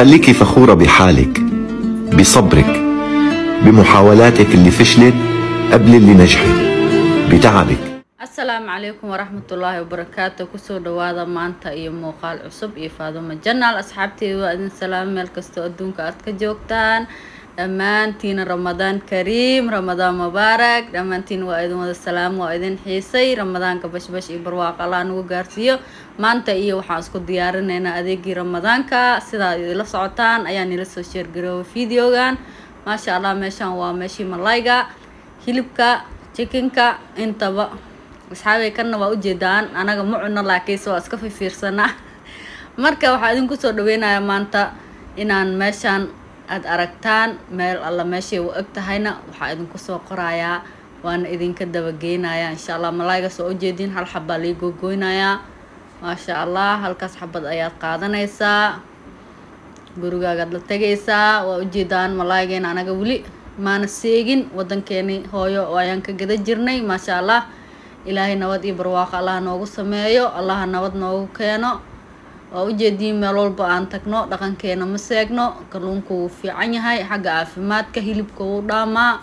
خليكي فخورة بحالك بصبرك بمحاولاتك اللي فشلت قبل اللي نجحت بتعبك asalaamu calaykum waraxmatullaahi wabarakaatu kusoo dhawaada maanta iyo muuqaal cusub iyo faadumo janaal asxaabteeda waa idin salaam meel kastoo adduunka aad ka joogtaan dhammaantiina ramadaan kariim ramadaan mubaarak dhammaantiin waa idin wada salaam waa idin xiisay ramadaanka bashbash iyo barwaaqo allah nagu gaarsiiyo maanta iyo waxaan isku diyaarinaynaa adeegii ramadaanka sidaa idila socotaan ayaa nila soo sheergaroobay videogan maasha allah meeshaan waa meeshii malayga hilibka jikinka intaba asxaabay kanna waa ujeedaan anaga ma cuno laakiinse waa iska fifiirsanaa marka waxaa idinku soo dhaweynayaa maanta inaan meeshaan aada aragtaan meel alla meeshay u eg tahayna waxaa idinku soo qorayaa waana idinka dabageynayaa insha allah malaayga soo ujeediin hal xabaa lii gogoynayaa maasha allah halkaas xabad ayaad qaadanaysaa gurigaagaad la tegaysaa waa ujeedaan malaaygeena anaga weli maana seegin wadankeeni hooyo oo ayaan ka gada jirnay maasha allah ilaahay nabad iyo barwaaqo allaha noogu sameeyo allaha nabad noogu keeno waa ujeediin meel walba aan tagno dhaqankeena ma seegno kalluunku wuu fiican yahay xagga caafimaadka hilibka wuu dhaamaa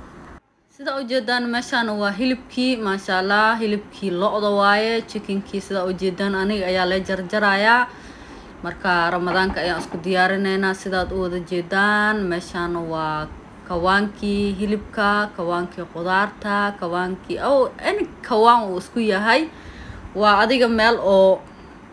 sida ujeedaan meeshaan waa hilibkii maasha allah hilibkii lo-da waaye jikinkii sida ujeedaan aniga ayaa la jarjarayaa marka ramadaanka ayaan isku diyaarineynaa sidaad u wada jeedaan meeshaan waa kawaankii hilibka kawaankii qudaarta kawaankii o any kawaan uu isku yahay waa adiga meel oo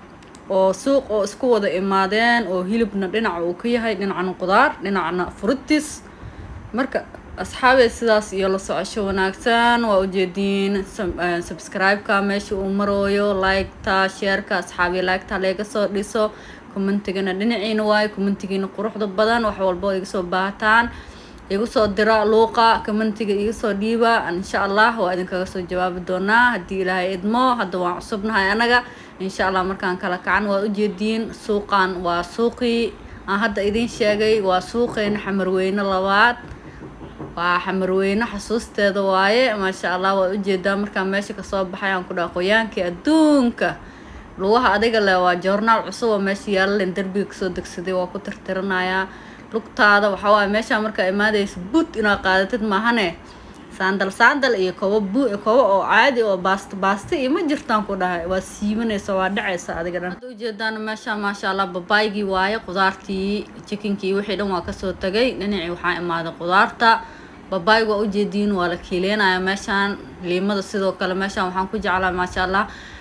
oo suuq oo isku wada imaadeen oo hilibna dhinaca uu ka yahay dhinacna qudaar dhinacna frutis marka asxaabee sidaas iyo la socosho wanaagsan waa ujeediin subscribe-ka meesha uu marooyo like-ta sheerka asxaabii like-ta laga soo dhiso commentigana dhinaciina waayo commentigiina quruxda badan wax walba iga soo baahataan igu soo dira luuqa commentiga iga soo dhiiba insha allah waa idinkaga soo jawaabi doonaa haddii ilaahay idmo hadda waan cusubnahay anaga insha allah markaan kala kacan waa ujeediin suuqan waa suuqii aan hadda idiin sheegay waa suuqeena xamarweyne labaad waa xamarweyne xasuusteeda waaye maasha allah waa ujeedaa markaan meesha kasoo baxay aan ku dhaha qoyaankii adduunka lugaha adiga le waa joornaal cusub oo meesha yaallaen derbiga kasoo degsaday waa ku tirtirinayaa lugtaada waxaa waaye meeshaa markaa imaadaysa but inaad qaadatid maahane saandal saandal iyo kobo bu kobo oo caadi oo baasta baasta iyo ma jirtaan ku dhahay waa siimanaysa waa dhacaysa adiga dhan hadda ujeedaan meesha maasha allah babaygii waaye qudaartii jikinkii wixii dhan waa kasoo tagay dhinacii waxaa imaaday qudaarta babayg waa ujeediin waa la kiileenaya meeshaan liimada sidoo kale meeshaan waxaan ku jeclaa maasha allah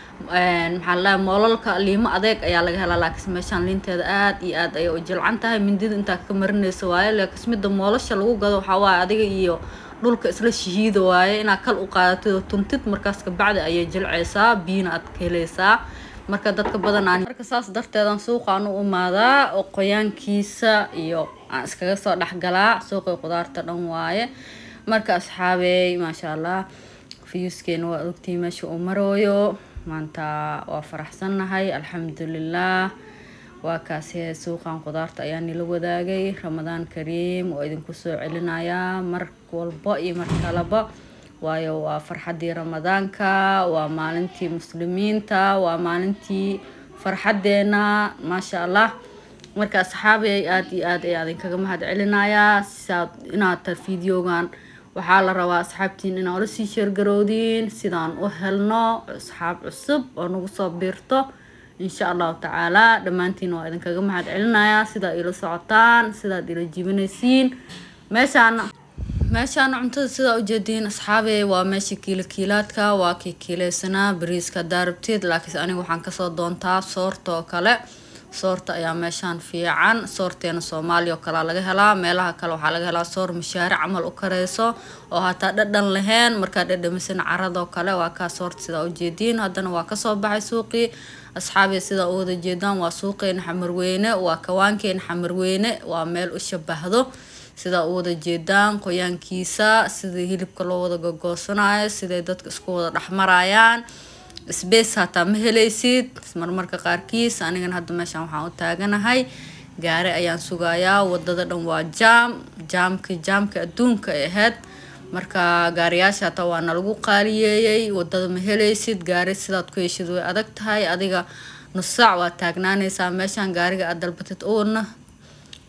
maxaa laa moolalka liimo adeeg ayaa laga helaa laakiin meeshaan liinteeda aad iyo aad ayay u jilcan tahay mindida intaa ka marinaysa waaye laakiin midda moolasha lagu gado waxaa waaye adiga iyo dhulka isla shahiida waaye inaad kal u qaadatid oo tuntid markaas kabacdi ayay jilcaysaa biyina aad ka helaysaa marka dadka badan aan marka saas darteedan suuqaan u imaadaa oo qoyaankiisa iyo aan iskaga soo dhexgalaa suuqii qudaarta dhan waaye marka asxaabey maasha allah fiyuskeena waa ogtii meesha uu marooyo maanta waa faraxsannahay alxamdulilah waa kaasi suuqan qudaarta ayaa nila wadaagay ramadaan kariim oo idinku soo celinayaa mar walba iyo mar kaleba waayo waa farxaddii ramadaanka waa maalintii muslimiinta waa maalintii farxaddeena maasha allah marka asxaabey aada iyo aad ayaa idinkaga mahad celinayaa siaad inaad ta videogan waxaa la rabaa asxaabtiin inaa ula sii sheergarowdiin sidaan u helno asxaab cusub oo nagu soo biirto insha allahu tacaala dhammaantiin waa idinkaga mahad celinayaa sidaa ila socotaan sidaad ila jibinaysiin meeshaana meeshaana cuntada sidaa ujeediin asxaabey waa meesha kiilo kiilaadka waa kii kiileysanaa bariiska daarabteed laakiinse aniga waxaan kasoo doontaa soorta oo kale soorta ayaa meeshaan fiican soorteena soomaaliya oo kalea laga helaa meelaha kale waxaa laga helaa soor mashaaric camal u kareyso oo hataa dhadhan lahayn markaa dhadhamisan caradoo kale waa kaa soorta sidaa ujeediin haddana waa kasoo baxay suuqii asxaabiya sidaa u wada jeedaan waa suuqeena xamarweyne waa kawaankeena xamarweyne waa meel u shabahdo sidaa u wada jeedaan qoyaankiisa sidii hilibka loo wada gogoosanayo siday dadka isku wada dhexmarayaan sbace hataa ma helaysid marmarka qaarkiis anigana hadda meeshaan waxaan u taaganahay gaari ayaan sugayaa wadada dhan waa jaam jaamka jaamka adduunka ay ahayd marka gaariyaasha hataa waa nalagu qaaliyeeyey wadada ma helaysid gaari sidaad ku heshid way adag tahay adiga nus saac waa taagnaanaysaa meeshaan gaariga aad dalbatid uuna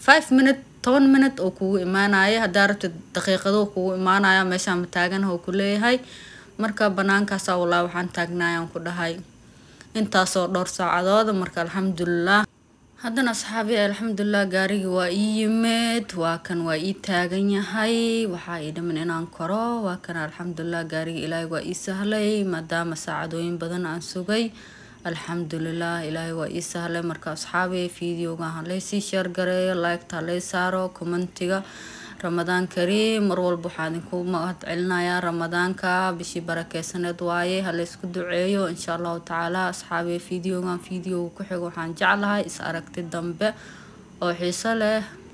five minute toban minute oo kugu imaanaya haddaa rabtid daqiiqado kugu imaanaya meeshaan mataaganah oo kuleeyahay marka banaankaasa walaa waxaan taagnayaan ku dhahay intaasoo dhowr saacadooda marka alxamdulilah haddana asxaabi alxamdulilah gaarigii waa ii yimid waa kan waa ii taagan yahay waxaa ii dhiman inaan koro waa kan alxamdulilah gaarigii ilaahay waa ii sahlay maadaama saacadooyin badan aan sugay alxamdulilah ilaahay waa ii sahlay marka asxaabi videoga halaysii sheergareeyo liketa halay saaro commentiga ramadaan kariim mar walba waxaa idinku mahad celinayaa ramadaanka bishii barakeysaneed waaye halaysku duceeyo insha allahu tacaala asxaabi videogan videoga ku xigo waxaan jeclahay is aragti dambe oo xiiso leh